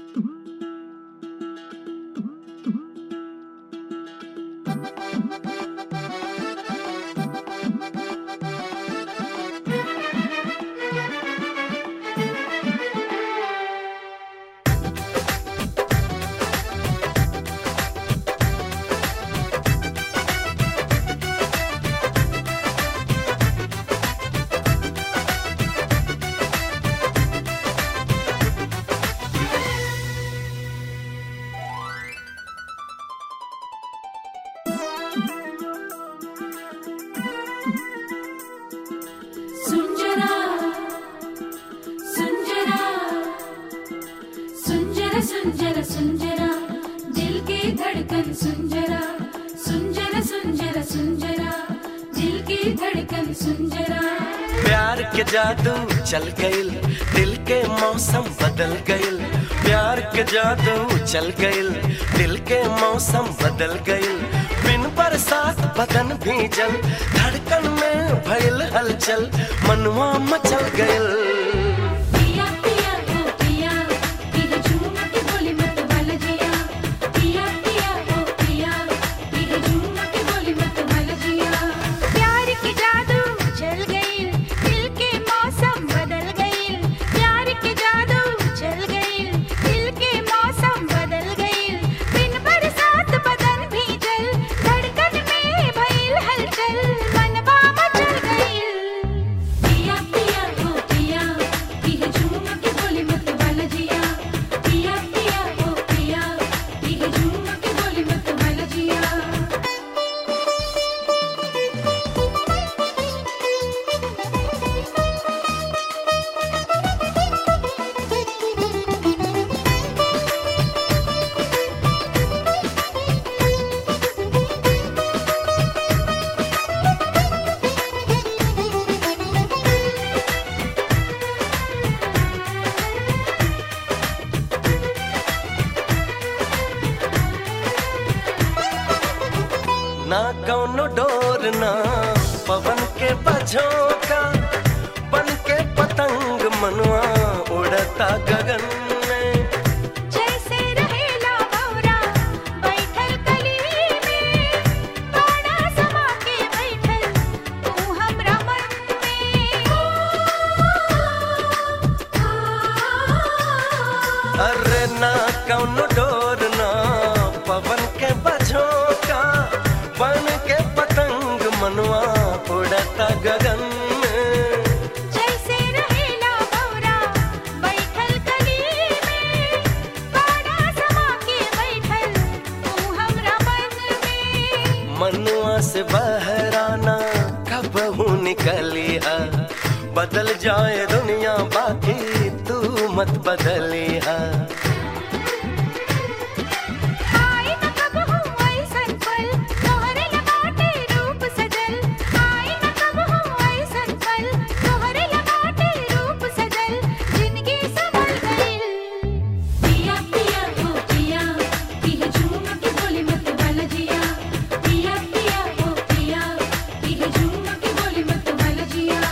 सुंजरा सुंजरा सुंजरा सुंजरा सुंजरा दिल की धड़कन सुंजरा सुंजरा सुंजरा सुंजरा दिल की धड़कन सुंजरा प्यार के जादू चल गइल दिल के मौसम बदल गइल प्यार के जादू चल गइल दिल के मौसम बदल गइल बिन बरसात बदन भीजल धड़कन में भइल हलचल मनवा मचल गइल पिया पिया ओ पिया ये झूम के बोली मत भल जिया पिया पिया ओ पिया ये झूम के बोली मत भल जिया प्यार की जादू चल गई दिल के मौसम बदल गई प्यार की जादू चल गई दिल के मौसम बदल गई बिन बरसात बदन भीजल धड़कन में भइल हलचल मनवा मचल गई पिया पिया ओ पिया ये झूम के बोली मत भल जिया पिया पिया ओ पिया ये झूम के बोली मत भल जिया ना कौनो डोर ना पवन के बझोंका बन के पतंग मनवा उड़ता गगन में जैसे रहेला भौरा बैठल कली में बाड़ा समा के बैठल तू हमरा मन में अरे ना कौनो डोर ना पवन के बझोंका बन के पतंग मनवा उड़ता गगन में जैसे रहेला भौरा बैठल कली में बाड़ा समा के बैठल तू हमरा मन में मनुआ से बहराना कब निकली है बदल जाए दुनिया बाकी तू मत बदली है आई न कबहू ऐसन पल तोहरे लगाटे रूप सजल आई न कबहू ऐसन पल तोहरे लगाटे रूप सजल जिंदगी संभल गइल पिया पिया ओ पिया ये झूम के बोली मत भल जिया पिया पिया ओ पिया ये झूम के बोली मत भल जिया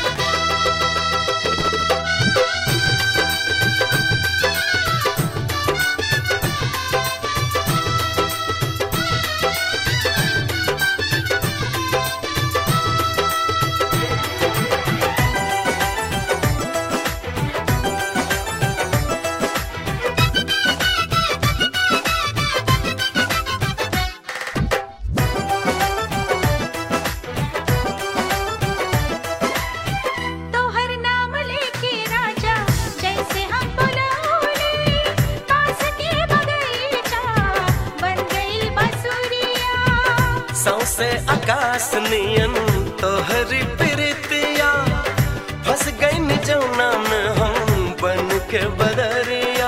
तोहर नाम लेके राजा जैसे हम बुलाओले पास के बगीचा बन गइल बसुरिया सौसे आकाश नियन तोहरी प्रीतिया फंस गई जौना में हम बन के बदरिया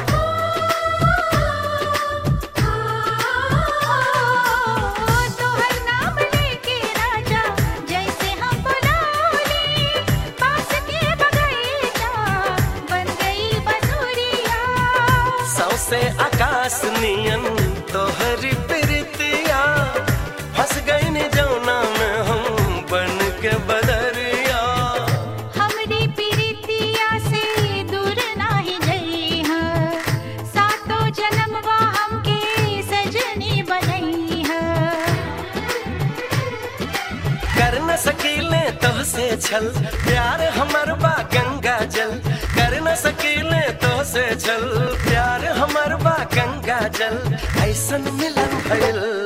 तोहर नाम लेके राजा जैसे हम बुलाओले पास के बगीचा बन गइल बसुरिया सौसे आकाश नियन तोहरी प्रीतिया फंस गई जौना में हम बन के बदरिया हमरी प्रीतिया से दूर नाही जइहा न सकीले तो से छल प्यार हमर बा गंगा जल कर न सकीले तो से छल प्यार हमर बा गंगा जल ऐसन मिलन भइल